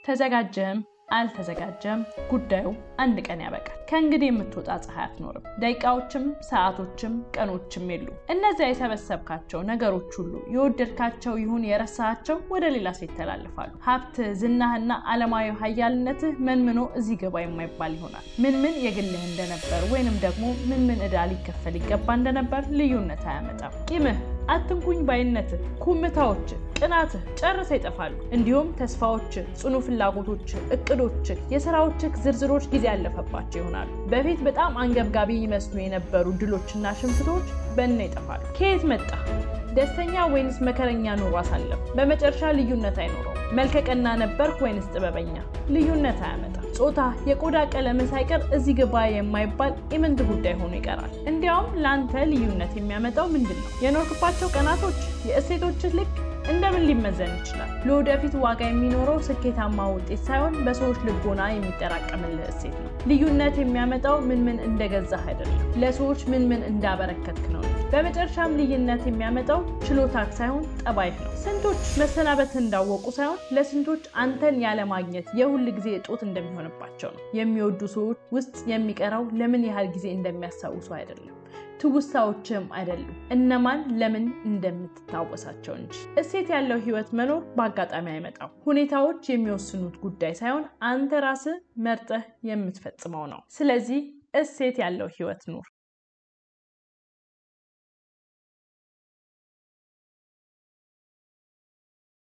ተዘጋጀህም አልተዘጋጀም ጉዳዩ አንድ ቀን ያበቃል። ከእንግዲህ የምትወጣ ፀሐይ አትኖርም። ደቂቃዎችም ሰዓቶችም ቀኖችም የሉ። እነዚያ የሰበሰብካቸው ነገሮች ሁሉ የወደድካቸው ይሁን የረሳሃቸው ወደ ሌላ ሰው ይተላልፋሉ። ሀብት፣ ዝናህና ዓለማዊ ሀያልነትህ መንምኖ እዚህ ገባ የማይባል ይሆናል። ምን ምን የግልህ እንደነበር ወይንም ደግሞ ምን ምን ዕዳ ሊከፈል ይገባ እንደነበር ልዩነት አያመጣም። ቂምህ አትንኩኝ ባይነትህ፣ ኩምታዎች፣ ቅናትህ ጨርሰው ይጠፋሉ። እንዲሁም ተስፋዎች፣ ጽኑ ፍላጎቶች፣ እቅዶች፣ የስራዎችህ ዝርዝሮች ጊዜ ያለፈባቸው ይሆናሉ። በፊት በጣም አንገብጋቢ ይመስሉ የነበሩ ድሎችና ሽንፍቶች በእነ ይጠፋሉ። ከየት መጣ? ደስተኛ ወይንስ መከረኛ ኑሮ አሳለፍ? በመጨረሻ ልዩነት አይኖረውም። መልከቀና ነበርክ ወይንስ ጥበበኛ? ልዩነት አያመጣም። ጾታ፣ የቆዳ ቀለም ሳይቀር እዚህ ግባ የማይባል ኢምንት ጉዳይ ሆኖ ይቀራል። እንዲያውም ለአንተ ልዩነት የሚያመጣው ምንድን ነው? የኖርክባቸው ቀናቶች፣ የእሴቶችህ ልክ እንደምን ሊመዘን ይችላል? ለወደፊት ዋጋ የሚኖረው ስኬታማ ውጤት ሳይሆን በሰዎች ልቦና የሚጠራቀምልህ እሴት ነው። ልዩነት የሚያመጣው ምን ምን እንደገዛህ አይደለም፣ ለሰዎች ምን ምን እንዳበረከትክ ነው። በመጨረሻም ልዩነት የሚያመጣው ችሎታክ ሳይሆን ጠባይህ ነው። ስንቶች መሰናበት እንዳወቁ ሳይሆን ለስንቶች አንተን ያለማግኘት የሁል ጊዜ እጦት እንደሚሆንባቸው ነው። የሚወዱ ሰዎች ውስጥ የሚቀረው ለምን ያህል ጊዜ እንደሚያስታውሱ አይደለም ትውስታዎችም አይደሉም፣ እነማን ለምን እንደምትታወሳቸው እንጂ። እሴት ያለው ህይወት መኖር በአጋጣሚ አይመጣም። ሁኔታዎች የሚወስኑት ጉዳይ ሳይሆን አንተ ራስህ መርጠህ የምትፈጽመው ነው። ስለዚህ እሴት ያለው ህይወት ኑር።